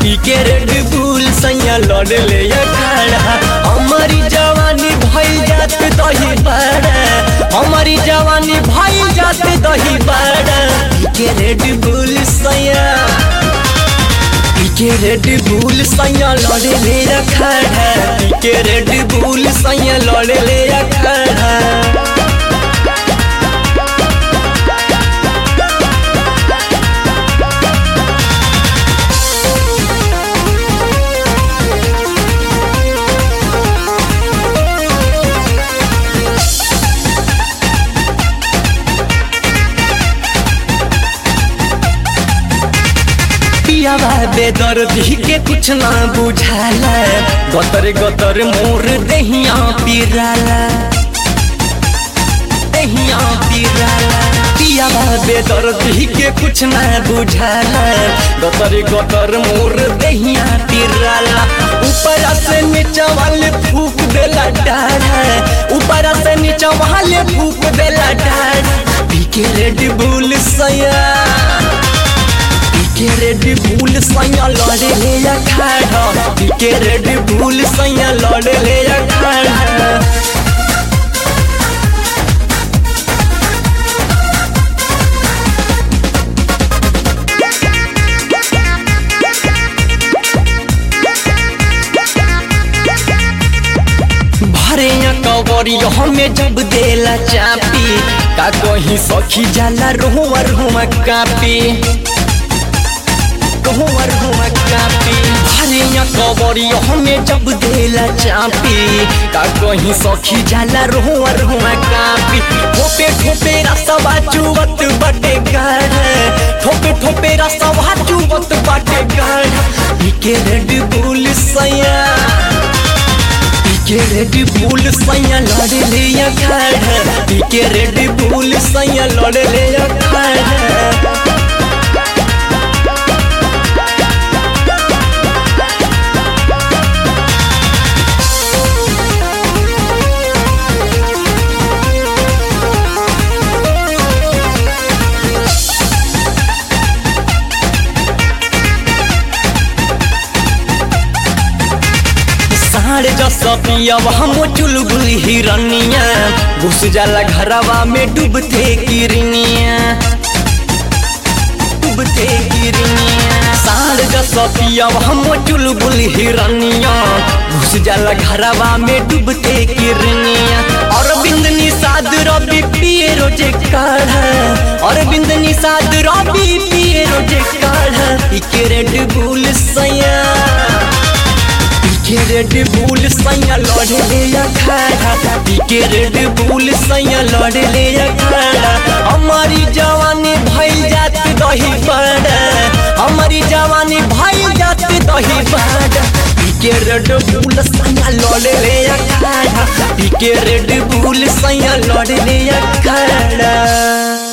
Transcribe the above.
पी के रेड बुल सैया लड़ ले खड़ा हमारी जवानी भई जात दही बड़ा हमारी जवानी भई जात दही बड़ा पी के रेड बुल सैया पी के रेड बुल सैया लड़ ले खड़ा पी के रेड बुल सैया लड़ ले खड़ा पियावा बेदर्दी के कुछ ना बुझाला गतर गतर मोर दहिया पिराला दहिया पिराला पियावा बेदर्दी के कुछ ना बुझाला गतर गतर मोर दहिया पिराला ऊपर से नीचा वाले फूक देला डाढ़ा ऊपर से नीचा वाले फूक देला डाढ़ा पी के रेड बुल सया के रेड बुल सैया लड़े ले या खड़ा के रेड बुल सैया लड़े ले या खड़ा भरे कवरी हमें जब देला चापी का कहीं सखी जाला रोहुआ रोहुआ कापी कहूँवर हुआ कापी भरिया कबरी हमें जब देला चापी का कहीं सखी जाला रोहुअर हुआ कापी ठोपे ठोपे रसवा चुवत बटे गढ़ ठोपे ठोपे रसवा चुवत बटे गढ़ के रेड बुल सैया के रेड बुल सैया लड़ ले खड़ के रेड बुल सैया लड़ ले खड़ साढ़ जस पियब हम चुलबुल हिरनिया घुस जाला घरवा में डूबते किरनिया डूबते किरनिया साढ़ जस पियब हम चुलबुल हिरनिया घुस जाला घरवा में डूबते किरनिया और बिंदनी साद रबी पिए रोजे काढ़ और बिंदनी साद रबी पिए रोजे काढ़ इके रेड बुल सैया के रेड बुल सैया लड़ ले खड़ा के रेड बुल सैया लड़ ले खड़ा हमारी जवानी भई जात दही बड़ा हमारी जवानी भई जात दही बड़ा के रेड बुल सैया लड़ ले खड़ा के रेड बुल सैया लड़ ले खड़ा